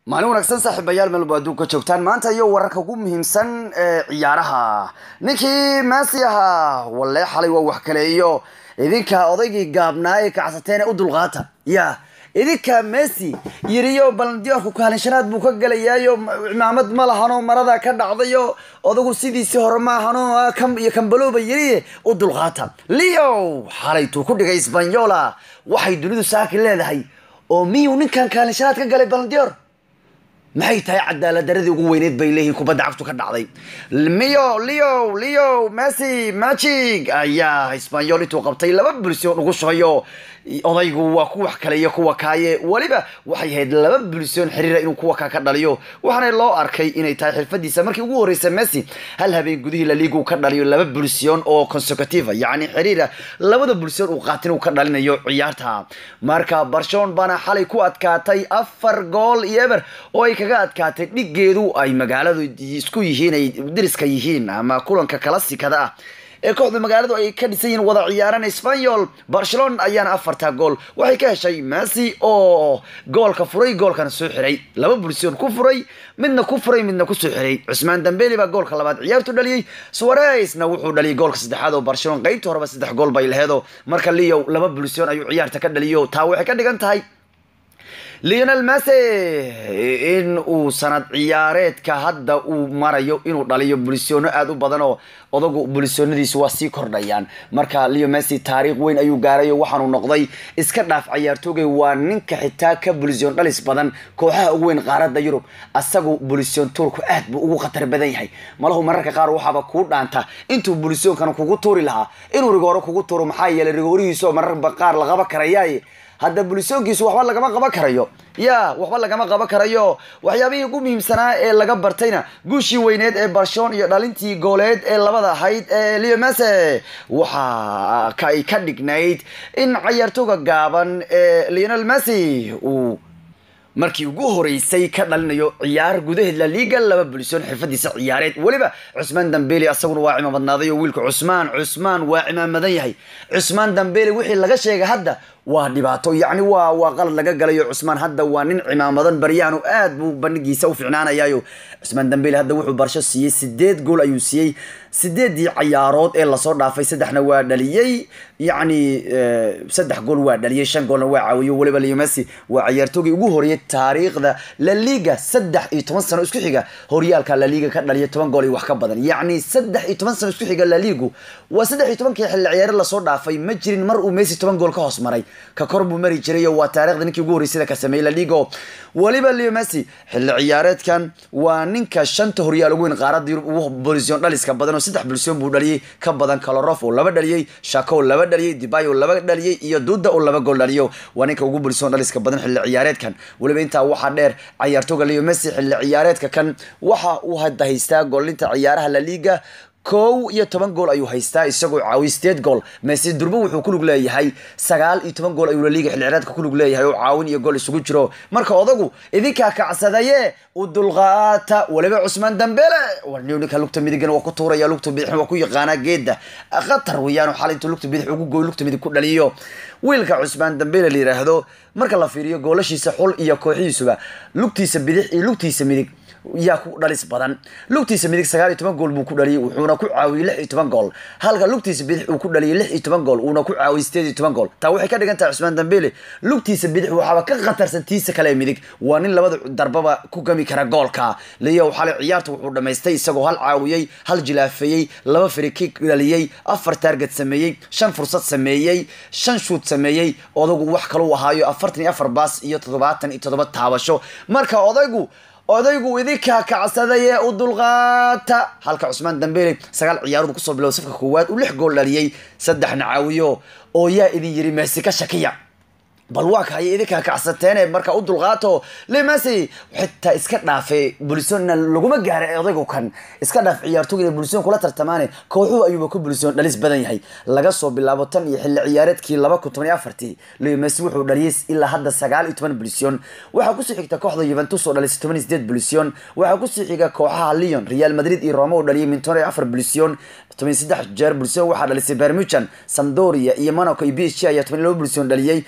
maalin wanaagsan saaxiibayaal meelba adduunka joogtaan maanta iyo wararka ugu muhiimsan ee ciyaaraha ninkii maasi ahaa walle xalay waa wax kaleeyo idinka odaygii gaabnaa ee kacsateen u dulqaata ya idinka messi yiriyo balandiyoorku kaalinshanaad buu ka galayaayo cimaamad ma lahano marada ka dhacdayo odagu sidiisii hore ma ahano iyo kambalooba yiri u dulqaata leo xalaytuu ku dhigay sbanyola waxay dunidu saaki leedahay oo miyuu ninkan kaalinshanaad ka galay balandiyoor maxay tahay cadaalad daradii ugu weyneyd bay leeyihiin kubadda cagtu ka dhacday mio leo leo messi magic ayaa hisbanyol intuu qabtay laba bulsyon ugu shubayo odaygu waa kuwa kale iyo kuwa kaaye weliba waxay ahayd laba bulsyon xiriira inuu kuwa kaa ka dhaliyo waxaana loo arkay inay tahay xirfadiisa markii ugu horreysay messi hal habeen gudihii laliigu ka dhaliyo laba bulsyon oo consecutive yacni xiriira labada bulsyon uu qaatin uu ka dhalinayo ciyaarta marka barshon baana xalay ku adkaatay afar gool iyo eber oo ay kaga adkaatay dhigeedu ay magaaladu isku yihiin ay diriska yihiin ama kulanka kalasikada ah ee kooxda magaaladu ay ka dhisan yihiin wada ciyaaraan spanyol barcelona ayaana afarta gool waxay ka heshay messi oo goolka furay goolkana soo xiray laba bulsyon ku furay midna ku furay midna kusoo xiray cusmaan dambeli baa goolka labaad ciyaartu dhaliyey suaresna wuxuu dhaliyay goolka saddexaad oo barcelona qeybta horeba saddex gool bay laheedo marka leo laba bulsyon ayuu ciyaarta ka dhaliyo taa waxay ka dhigan tahay leonel messi in uu sanad ciyaareedka hadda uu marayo inuu dhaliyo bulisyono aada u badan oo odagu bulisyonadiisu waa sii kordhayaan marka leo messi taariikh weyn ayuu gaarayo waxaanu noqday iska dhaaf cayaartoogay waa ninka xitaa ka bulisyon dhalis badan kooxaha ugu weyn qaaradda yurub asagu bulisyon tuurku aad buu ugu khatar badan yahay malahu mararka qaar waxaaba kuu dhaanta intuu bulisyonkana kugu tuuri lahaa inuu rigooro kugu tuuro maxaa yeelay rigoorihiiso mararba qaar la qaba karayaaye hadda bulisoonkiisu waxba lagama qaban karayo ya waxba lagama qaban karayo waxyaabihii ugu muhiimsanaa ee laga bartayna guushii weyneed ee barshon iyo dhalintii gooleed ee labada ahayd ee leo mese waxa ay ka dhignayd in cayaartooga gaaban ee leonel messi uu markii ugu horeysay ka dhalinayo ciyaar gudaheed la liga laba bulisoon xirfadiisa ciyaareed weliba cusmaan dambeli asaguna waa cimaamadnaaday oo wiilka cusmaan cusmaan waa cimaamadan yahay cusmaan dambeli wixii laga sheegay hadda waa dhibaato yacni waa waa qalad laga galayo cusmaan hadda waa nin cimaamadan baryahan oo aad buu bandhigiisa u ficnaanayayo cusmaan dambeli hadda wuxuu barsho siiyey sideed gool ayuu siiyey sideedii cayaarood ee lasoo dhaafay saddexna waa dhaliyey yacni saddex gool waa dhaliyey shan goolna waa caawiyo weliba leo messi waa cayaartoogii ugu horeeyay taariikhda la liga saddex iyo toban sano isku xiga horyaalka la liga ka dhaliya toban gool iyo wax ka badan yacni saddex iyo toban sano isku xiga la ligu waa saddex iyo tobankii xilli ciyaare lasoo dhaafay ma jirin mar uu messi toban gool ka hoos maray ka kor buu mari jiray oo waa taarikhda ninkii ugu horreysada ka sameeyey la ligo weliba leo messi xilli ciyaareedkan waa ninka shanta horyaal ugu weyn qaaradda yurub ugu bulisyon dhaliska badan oo saddex bulisyon buu dhaliyey ka badan kalorof oo laba dhaliyey shako oo laba dhaliyey dibay oo laba dhaliyey iyo duda oo laba gool dhaliyo waa ninka ugu bulisyon dhaliska badan xilli ciyaareedkan weliba intaa waxaa dheer cayaartooga leo messi xilli ciyaareedka kan waxa uu hadda haystaa goolinta ciyaaraha la liga kow iyo toban gool ayuu haystaa isagoo caawiy sideed gool messi durbo wuxuu ku lug leeyahay sagaal iyo toban gool ayuu laliiga xilli ciyaareedka ku lug leeyahay oo caawin iyo gool isugu jiro marka odagu idinkaa kacsadaye u dulqaata weliba cusmaan dambele warniyo ninka lugta midigana waa ku tuuraya lugta bidixna waa ku yaqaanaa geeda khatar weeyaan xal intuu lugta bidix ugu gooy lugta midig ku dhaliyo wiilka cusmaan dambele la yiraahdo marka la fiiriyo goolashiisa xul iyo kooxihiisuba lugtiisa bidix iyo lugtiisa midig yaa ku dhalis badan lugtiisa midig sagaal iyo toban gool buu ku dhaliyay wuxuuna ku caawiyey lix iyo toban gool halka lugtiisa bidix uu ku dhaliyay lix iyo toban gool uuna ku caawiyey sideed iyo toban gool taa waxay ka dhigan tahay cusmaan dambele lugtiisa bidix waxaaba ka khatarsan tiisa kale ee midig waa nin labada darbaba ku gami kara goolka leo xalay ciyaarta wuxuu dhamaystay isagoo hal caawiyey hal jilaafeeyey laba firikik dhaliyey afar taarget sameeyey shan fursad sameeyey shan shuud sameeyey odagu wax kalau ahaayo afartan iyo afar baas iyo toddobaatan iyo toddoba taabasho marka odaygu odaygu idinkaa kacsaday ee u dulqaata halka cusmaan dambele sagaal ciyaarood kusoo biloway safka koowaad uu lix gool dhaliyey saddexna caawiyo oo yaa idin yiri meesi ka shakiya bal waa kahay idinkaa kacsateene marka u dulqaato lemasi xitaa iska dhaafe bulisona laguma gaara odaygu kan iska dhaaf ciyaartooga inay bulision kula tartamaane kooxuhu ayuuba ku bulision dhalis badan yahay laga soo bilaabo tan iyo xilli ciyaareedkii laba kun toban iyo afartii lemasi wuxuu dhaliyay ilaa hadda sagaal iyo toban bulision waxaa kusii xigta kooxda yuventus oo dhalisay toban iyo sideed bulision waxaa kusii xiga kooxaha leon real madrid iyo roma oo dhaliyay minton iyo afar bulision toban iyo saddex jeer bulision waxaa dhalisay bermuchan sampdoria iyo monaco iyo b h g ayaa toban iyo laba bulision dhaliyey halka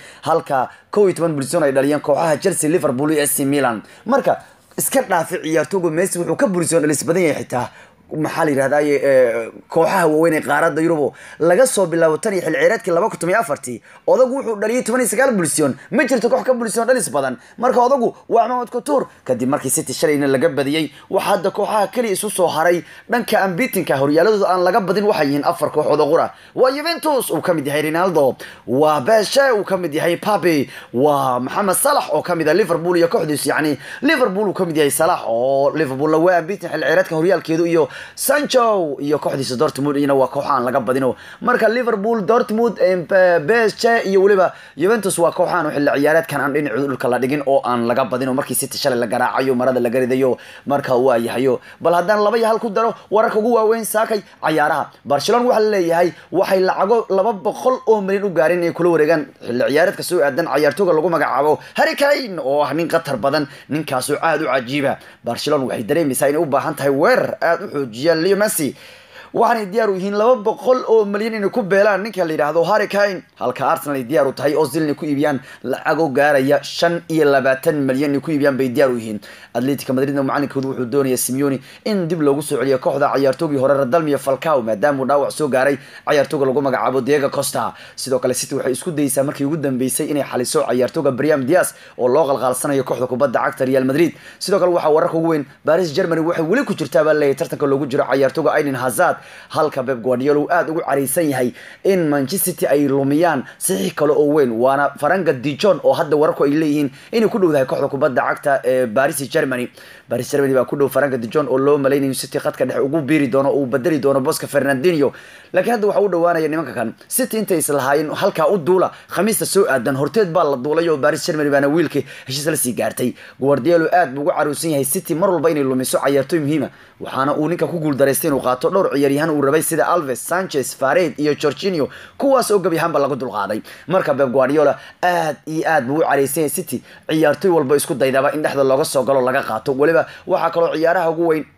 halka kow iyo toban bulisoon ay dhaliyeen kooxaha chelsea liverpool iyo ac milan marka iska dhaafi ciyaartooga messi wuxuu ka bulisoon dhalis badan yahay xitaa maxaa la yidhahdaye kooxaha waaweyn ee qaaradda yurubo laga soo bilaabo tan iyo xil ciyareedkii laba kun tomiyo afartii odagu wuxuu dhaliyay toban iyo sagaal bulision ma jirto koox ka bulision dhalis badan marka odagu waa maxamed couture kadib markii city shalayna laga badiyey waxaa hadda kooxaha keliya isu soo haray dhanka ambitinka horyaaladooda aan laga badin waxay yihiin afar kooxood oo qura waa juventus uu kamid yahay ronaldo waa beshe uu kamid yahay pape waa maxamed salax oo kamid ah liverpool iyo kooxdiisu yacni liverpool uu kamid yahay salax oo liverpool waa ambitin xil ciyareedka horyaalkeedu iyo sancho iyo kooxdiisa dortmund iyana waa koox aan laga badino marka liverpool dortmund besche iyo weliba juventus waa kooxaan xilli ciyaareedkan aan dhinacooda dhulka la dhigin oo aan laga badino markii city shalay la garaacayo marada laga ridayo marka waa yahayo bal haddaan laba iyo hal ku daro wararka ugu waaweyn saakay cayaaraha barcelona waxaa laleeyahay waxay lacago laba boqol oo milyan u gaareen inay kula wareegaan xilli ciyaareedka soo aadan cayaartooga lagu magacaabo harry kane oo ah nin qatar badan ninkaasoo aada u cajiiba barcelona waxay dareemaysaa inay u baahan tahay weerar aada u xoojiya leo messi waxaanay diyaar u yihiin laba boqol oo milyan inay ku beelaan ninka la yidhaahdo harry kane halka arsenal ay diyaar u tahay ozil inay ku iibiyaan lacago gaaraya shan iyo labaatan milyan inay ku iibiyaan bay diyaar u yihiin atletica madridna macalinkoodu wuxuu doonaya simeoni in dib loogu soo celiyo kooxda cayaartoogii hore radalmiyo falcao maadaama uu dhaawac soo gaaray cayaartooga lagu magacaabo diego costa sidoo kale city waxay isku dayeysaa markii ugu dambeysay inay xaliso cayaartooga briam dias oo loo qalqaalsanayo kooxda kubadda cagta real madrid sidoo kale waxaa wararka ugu weyn baris germany waxay weli ku jirtaa baa leeyahay tartanka loogu jiro cayaartooga aiden hazard halka beb guardiola uu aada ugu caraysan yahay in manchester city ay lumiyaan saxiix kale oo weyn waana faranga dijon oo hadda wararku ay leeyihiin inay ku dhowdahay kooxda kubadda cagta ee baris germany baris germany baa ku dhow faranga dijon oo loo malaynayo city khadka dhexe ugu biiri doono uu bedeli doono boska fernandinho laakiin hadda waxaa u dhawaanaya nimanka kan city intay islahaayeen halkaa u duula khamiista soo aadan horteed baa la duulay oo baris germany baana wiilkii heshiis la sii gaartay guardiola aad buu ugu caruusan yahay city mar walba inay lumiso cayaartooy muhiima waxaana uu ninka ku guuldaraystay inuu qaato dhowr ciyaaryahan uu rabay sida alves sanchez fared iyo gorginio kuwaas oo gebi ahaanba laga dulqaaday marka beb guardiola aad iyo aad buu u caraysan yahay city ciyaartooy walba isku daydaba in dhexda looga soo galo laga qaato weliba waxaa kaloo ciyaaraha ugu weyn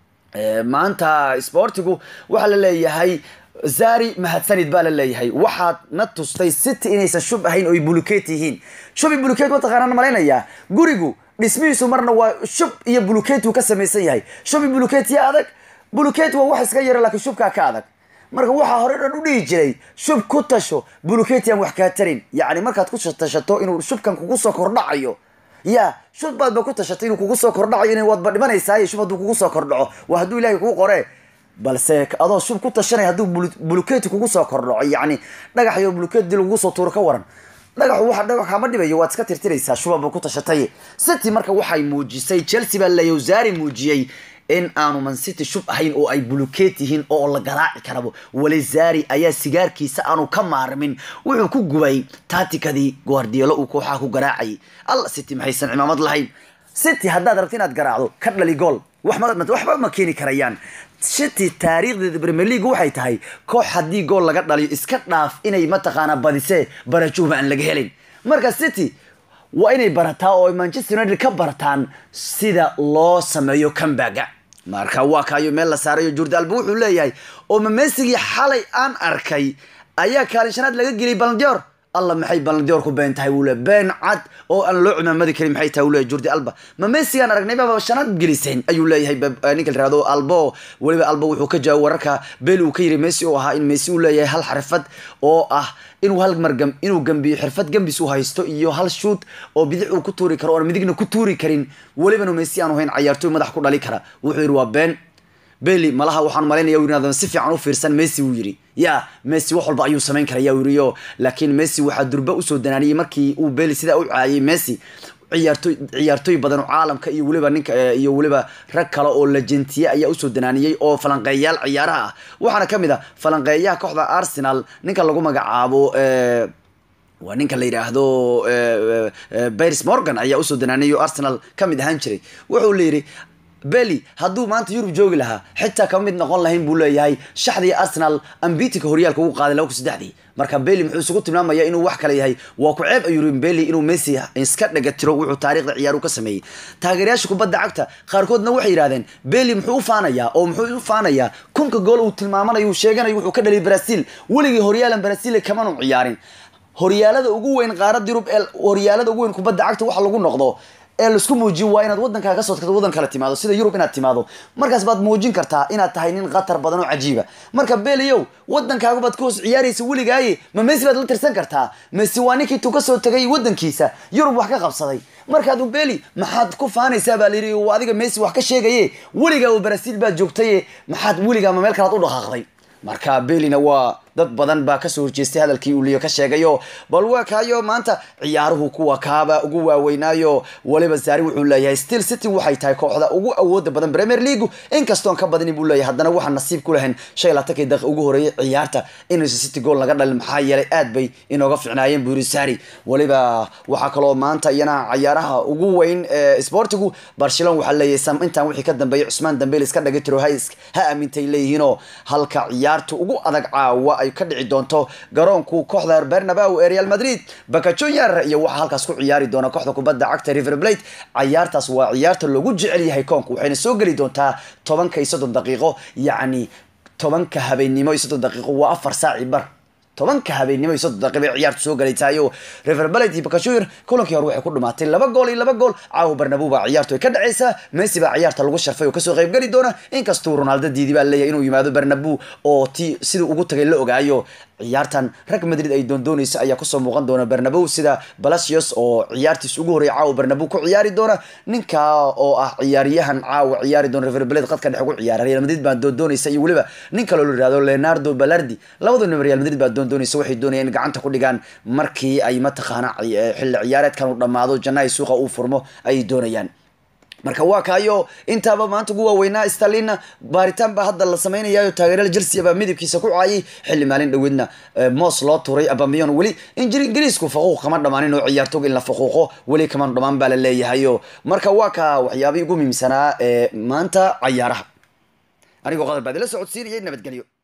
maanta sportigu waxaa la leeyahay zari mahadsanid baa la leeyahay waxaad na tustay city inaysan shub ahayn oo ay bulukeet yihiin shubi bulukeet mataqaanaan malaynayaa gurigu dhismihiisu marna waa shub iyo bulukeet uu ka samaysan yahay shubi bulukeet ya adag bulukeet waa wax iska yara laakiin shubkaa ka adag marka waxaa hore dhan u dhihi jiray shub ku tasho buluketian wax kaa tarin yacni markaad ku tashato inuu shubkan kugu soo kordhacayo ya shub baadba ku tashatay inuu kugu soo kordhacayo in waadba dhimanaysaay shub hadduu kugu soo kordhaco waa hadduu ilahay kuu qore balse adoo shub ku tashanay hadduu buluketi kugu soo kordhaco yacni dhagax iyo buluketi dii lagugu soo tuuro ka waran dhagaxu waxa dhagax kama dhibayo waad iska tirtiraysaa shubaba ku tashatay city marka waxay muujisay chelsea baa leeyahay zari muujiyey in aanu mancity shub ahayn oo ay bulukeet yihiin oo la garaaci karabo weli zari ayaa sigaarkiisa aanu ka maarmin wuxuu ku gubay taatikadii guardiolo uu kooxaha ku garaacayay alla city maxaysan cimaamad lahayn city haddaad rabti inaad garaacdo ka dhali gool waxba ma keeni karayaan city taariikhdeeda premier league waxay tahay koox haddii gool laga dhaliyo iska dhaaf inay mataqaanaa badisee barajuhba aan laga helin marka city waa inay barataa oo ay manchester united ka bartaan sida loo sameeyo cambaga marka waa kaayo meel la saarayo jordi alba wuxuu leeyahay oo mamesigii xalay aan arkay ayaa kaalin shanaad laga geliyay balandior alla maxay balandior ku been tahay wuu le been cad oo aan loo cimaamadi karin maxay tahay wuu leeyahay jordi alba ma mesigaan aragnay baba shanaad geliseen ayuu leeyahay ninka la yirahdo albo weliba albo wuxuu ka jawaab wararka beli uu ka yiri messi oo ahaa in messi uu leeyahay hal xirfad oo ah inuu hal mar inuu gambiyo xirfad gambis u haysto iyo hal shoot oo bidix uu ku tuuri karo oon midigna ku tuuri karin welibana messi aanu hayn cayaartooy madax ku dhali kara wuxuu yidhi waa been beli malaha waxaan malaynaya yirahdo si fiican u fiirsan messi wuu yidhi ya messi wax walba ayuu samayn karaya yiriyo laakiin messi waxaa durba usoo danaaniyey markii uu beli sidaa u caayay messi ciyaartooy ciyaartooy badan oo caalamka iyo weliba ninka iyo weliba rag kale oo lajentiye ayaa usoo danaaniyey oo falanqeeyayaal ciyaaraha ah waxaana kamid a falanqeeyaha kooxda arsenal ninka lagu magacaabo waa ninka la yidhaahdo bairs morgan ayaa usoo danaaniyay oo arsenal kamid ahaan jiray wuxuu la yidhi beli hadduu maanta yurub joogi lahaa xitaa kama mid noqon lahayn buu leeyahay shaxdii arsenal ambitika horyaalka ugu qaaday laba kun saddexdii marka beli muxuu isugu tilmaamaya inuu wax kale yahay waa ku ceeb ayuu beli inuu messi iska dhagatiro wuxuu taariikhda ciyaaru ka sameeyey taageerayaasha kubadda cagta qaarkoodna waxay yidhahdeen beli muxuu u faanayaa oo muxuu u faanayaa kunka gool uu tilmaamanayo uu sheeganayo wuxuu ka dhaliyay brazil weligii horyaalan brazil kamanu ciyaarin horyaalada ugu weyn qaarada yurub ee horyaalada ugu weyn kubadda cagta waxa lagu noqdo ee laisku muujiyo waa inaad waddankaa kasoo tagto waddan kale timaado sida yurub inaad timaado markaas baad muujin kartaa inaad tahay nin khatar badan oo cajiiba marka beliyow waddankaagu baad ka hoos ciyaaraysa weligaaye ma messi baad la tirsan kartaa messi waa ninkii tuu kasoo tagay waddankiisa yurub wax ka qabsaday markaadu beli maxaad ku faanaysaa baa layidhi uu adiga messi wax ka sheegaye weligaa oo brasiil baad joogtaye maxaad weligaa ma meel kalaad u dhaqaaqday marka belina waa dad badan baa kasoo horjeestay hadalkii uu liyo ka sheegayo bal waa kaayo maanta ciyaaruhu kuwa kaaba ugu waaweynaayo waliba zaari wuxuu leeyahay still city waxay tahay kooxda ugu awooda badan premier league inkastoon ka badanin buu leeyahay haddana waxaan nasiib ku lahayn shan iyo labaatankii daqiiq ugu horeeyay ciyaarta inaysan city gool laga dhalin maxaa yeelay aad bay inooga ficnaayeen buu yiri zaari waliba waxaa kaloo maanta iyana ciyaaraha ugu weyn ee sportigu barcelona waxaa leeyahay intaan wixii ka dambeeyay cusmaan dambeel iska dhagay tiro ha aamintay leeyihiinoo halka ciyaarta ugu adag caawa ay ka dhici doonto garoonku kooxda bernabeu ee real madrid baka junior iyo waxaa halkaas ku ciyaari doona kooxda kubadda cagta river plate ciyaartaas waa ciyaarta loogu jecel yahay koonka waxayna soo geli doontaa tobanka iyo soddon daqiiqo yacni tobanka habeennimo iyo soddon daqiiqo waa afar saaci bar tobanka habeennimo iyo soddon daqiiq bay ciyaartu soo galaytahayo river plate iyo bakashuir kulankii hore waxay ku dhumaatay laba gool iyo laba gool caawa barnabu baa ciyaartu ay ka dhacaysaa messi baa ciyaarta lagu sharfay oo kasoo qayb geli doona inkastuu ronaldo diidi baa leeyahay inuu yimaado barnabu oo ti siduu ugu tagay la ogaayo ciyaartan rag madrid ay doondoonaysa ayaa kusoo muuqan doona barnabow sida balasios oo ciyaartiis ugu horreeyay caawa barnabow ku ciyaari doona ninka oo ah ciyaaryahan caawa ciyaari doona river plate qadka dhexe ku ciyaara real madrid baa doondoonaysa iyo weliba nin kaloo la yihahdo leonardo balardi labadu nin real madrid baa doondoonaysa waxay doonayaan in gacanta ku dhigaan markii ay mataqaana xilli ciyaareedkan uu dhammaado jannahay suuqa uu furmo ayay doonayaan marka waa kaayo intaaba maanta ugu waaweynaa stalina baaritaan baa hadda la samaynayayo taageerada chelsea baa midabkiisa ku caayay xilli maalin dhoweedna moos loo turay abamiyon weli ingiriisku faquuq kama dhammaanin oo ciyaartooga in la faquuqo weli kama dhammaan baa la leeyahayo marka waa ka waxyaabihii ugu muhiimsanaa ee maanta cayaaraha anigoo qadar baad ila socodsiinayay nabadgelyo